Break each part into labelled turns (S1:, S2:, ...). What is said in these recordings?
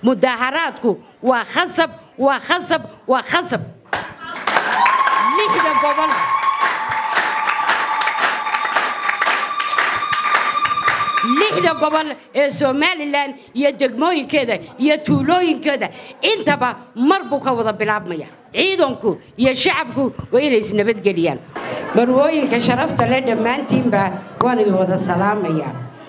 S1: mudaaharaadku waa khasab waa khasab waa khasab lixda gobol lixda gobol ee somalilan iyo degmooyinkeeda iyo tuulooyinkeeda intaba mar buu ka wada bilaabmaya ciidanku iyo shacabku waa inay isnabadgeliyaan marwooyinka sharafta leh dhammaantiinba waan idin wada salaamaya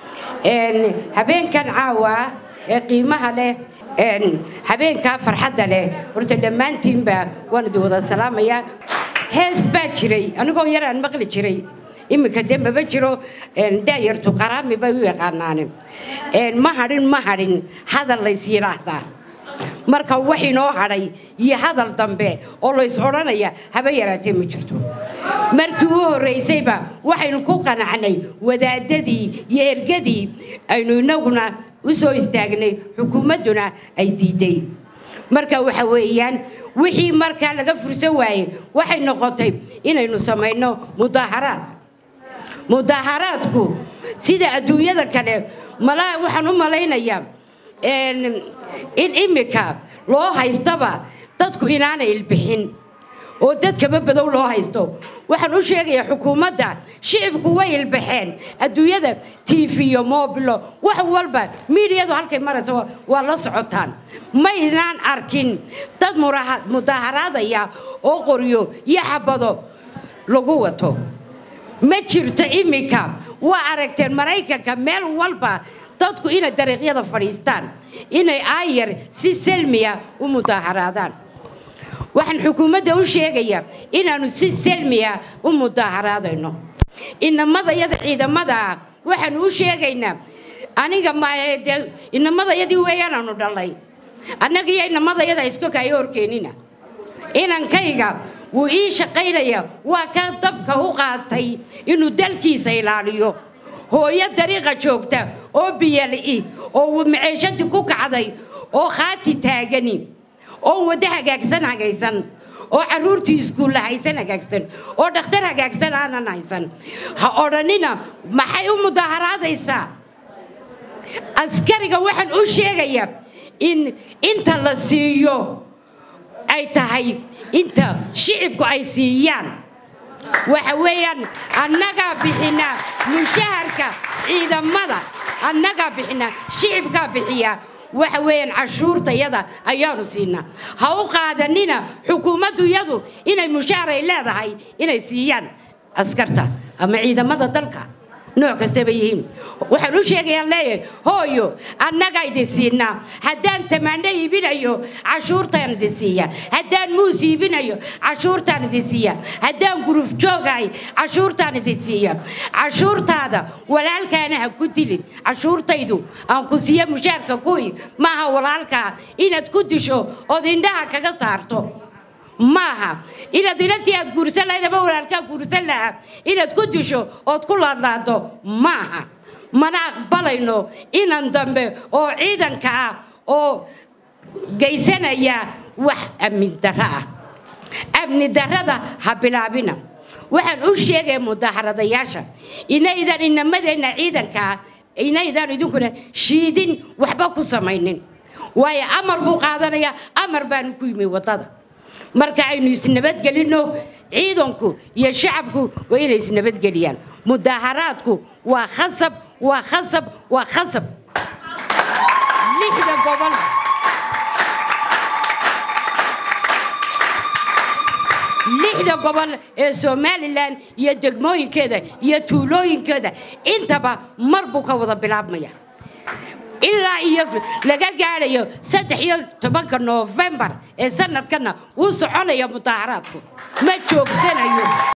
S1: habeenkan caawa ee qiimaha leh habeenkaa farxadda leh horta dhammaantiinba waan idin wada salaamaya hees baa jiray anigoo yaraan maqli jiray iminka dee maba jiro daayartu qaraami bay u yaqaanaane ma hadhin ma hadhin hadal lays yidhaahdaa marka wax inoo hadhay iyo hadal dambe oo lays odhanaya haba yaraatee ma jirto markii u horraysayba waxaynu ku qanacnay wadaadadii iyo ergadii aynu inaguna u soo istaagnay xukuumadduna ay diiday marka waxa weeyaan wixii markaa laga fursan waayey waxay noqotay inaynu samayno mudaaharaad mudaaharaadku sida adduunyada kale malaa waxaan u malaynayaa in iminka loo haystaba dadku inaanay ilbixin oo dadkaba badow loo haysto waxaan u sheegayaa xukuumadda shicibku way ilbaxeen adduunyada tiifiyo moobilo wax walba miidiyadu halkay maraysa waa la socotaan maynaan arkin dad mudaaharaadaya oo qoryo iyo xabado lagu wato ma jirto iminka waa aragteen maraykanka meel walba dadku inay dariiqyada fadhiistaan inay aayar si selmiya u mudaaharaadaan waxaan xukuumadda u sheegayaa inaannu si selmiya u mudaaharaadayno inamadayada ciidamadaa waxaanu u sheegaynaa aniga mde inamadayadii weeyaanaanu dhallay annagiyo inamadayada isku kaayo horkeenina inankayga wuu ii shaqaynaya waa ka dabka u qaatay inuu dalkiisa ilaaliyo hooyo dariiqa joogta oo biyali oo maceeshadii ku kacday oo khaati taagani oo waddo hagaagsan hagaysan oo carruurtii iskuulla haysan hagaagsan oo dhakhtar hagaagsan aanan haysan ha odhanina maxay u mudaaharaadaysaa askariga waxaan u sheegayaa in inta la siiyo ay tahay inta shicibku ay siiyaan waxa weeyaan annagaa bixinaa mushaharka ciidamada annagaa bixinaa shicibkaa bixiyaa waxa weeyaan cashuurtayada ayaanu siinaa ha u qaadanina xukuumaddu yadu inay mushahar ay leedahay inay siiyaan askarta ama ciidamada dalka nooc kastaba yihiin waxaan u sheegayaan leeyahay hooyo annagaa idin siinaa haddaan tamaano iibinayo cashuurtaan idin siiya haddaan muus iibinayo cashuurtaan idin siiya haddaan guruf joogahay cashuurtaan idin siiya cashuurtaada walaalkaana ha ku dilin cashuurtaydu aan ku siiya mushaarka kuwii maaha walaalkaa inaad ku disho ood indhaha kaga saarto maaha inaad inantii aad guursan lahayd ama walaalkaa guursan lahaa inaad ku disho ood ku laadlaado maaha mana aqbalayno inan dambe oo ciidanka ah oo geysanaya wax amni darro ah amni darrada ha bilaabina waxaan u sheegaya mudaaharadayaasha inaydan inamadeenna ciidankaa inaydan idinkuna shiidin waxba ku samaynin waayo amar buu qaadanayaa amar baanu ku yimi waddada marka aynu isnabadgelinno ciidanku iyo shacabku waa inay isnabadgeliyaan mudaaharaadku waa khasab waa khasab waa khasab lixda gobol lixda gobol ee somalilan iyo degmooyinkeeda iyo tuulooyinkeeda intaba mar buu ka wada bilaabmaya ilaa iyo laga gaadhayo saddex iyo tobanka noofembar ee sanadkana wuu soconaya mudaaharaadku ma joogsanayo